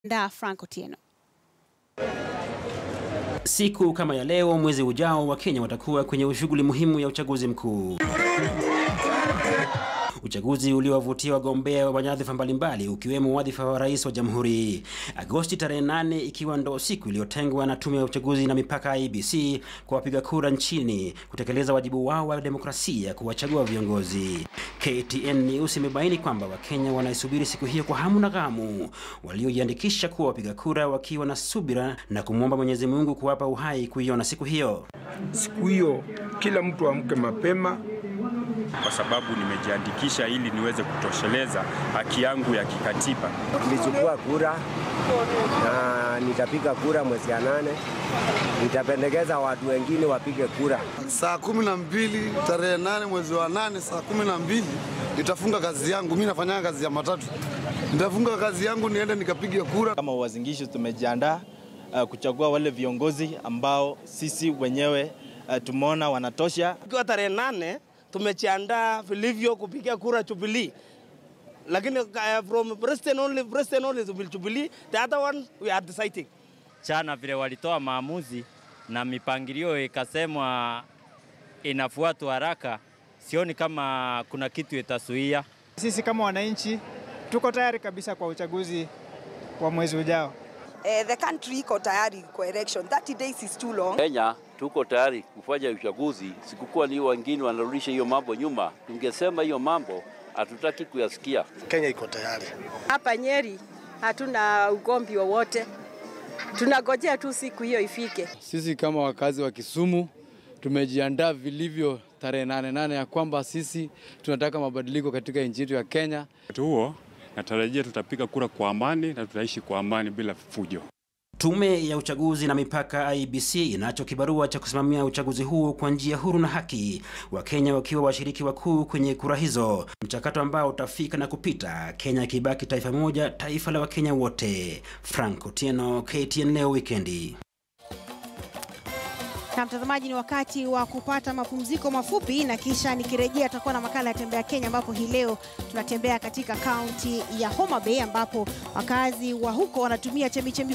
Da Frank Otieno. Siku kama ya leo mwezi ujao, Wakenya watakuwa kwenye shughuli muhimu ya uchaguzi mkuu, uchaguzi uliowavutia wagombea wa nyadhifa mbalimbali ukiwemo wadhifa wa rais wa jamhuri. Agosti tarehe 8 ikiwa ndo siku iliyotengwa na tume ya uchaguzi na mipaka IEBC kwa wapiga kura nchini kutekeleza wajibu wao wa demokrasia kuwachagua viongozi. KTN News imebaini kwamba Wakenya wanaisubiri siku hiyo kwa hamu na ghamu, waliojiandikisha kuwa wapiga kura wakiwa na subira na kumwomba Mwenyezi Mungu kuwapa uhai kuiona siku hiyo. Siku hiyo kila mtu amke mapema, kwa sababu nimejiandikisha ili niweze kutosheleza haki yangu ya kikatiba. Nilichukua kura na nitapiga kura mwezi ya nane. Nitapendekeza watu wengine wapige kura saa kumi na mbili tarehe nane mwezi wa nane saa kumi na mbili nitafunga kazi yangu. Mi nafanya kazi ya matatu, nitafunga kazi yangu niende nikapige kura. Kama Uasin tumejiandaa uh, kuchagua wale viongozi ambao sisi wenyewe uh, tumeona wanatosha. Ikiwa tarehe nane tumejiandaa vilivyo kupiga kura Jubilee, lakini uh, from president only, president only will Jubilee, the other one we are deciding. Chana vile walitoa maamuzi na mipangilio ikasemwa inafuatwa haraka, sioni kama kuna kitu itasuia. Sisi kama wananchi tuko tayari kabisa kwa uchaguzi wa mwezi ujao. Eh, the country iko tayari kwa election. 30 days is too long. Kenya tuko tayari kufanya uchaguzi, sikukuwa ni wengine wanarudisha hiyo mambo nyuma. Tungesema hiyo mambo hatutaki kuyasikia. Kenya iko tayari. Hapa Nyeri hatuna ugomvi wowote, tunagojea tu siku hiyo ifike. Sisi kama wakazi wa Kisumu tumejiandaa vilivyo tarehe nane nane ya kwamba sisi tunataka mabadiliko katika nchi yetu ya Kenya. Wakati huo natarajia tutapiga kura kwa amani na tutaishi kwa amani bila fujo. Tume ya uchaguzi na mipaka IEBC inacho kibarua cha kusimamia uchaguzi huo kwa njia huru na haki, Wakenya wakiwa washiriki wakuu kwenye kura hizo, mchakato ambao utafika na kupita, Kenya ikibaki taifa moja, taifa la Wakenya wote. Frank Otieno, KTN leo wikendi. Na mtazamaji, ni wakati wa kupata mapumziko mafupi, na kisha nikirejea tutakuwa na makala ya Tembea Kenya, ambapo hii leo tunatembea katika kaunti ya Homa Bay ambapo wakazi wa huko wanatumia chemichemi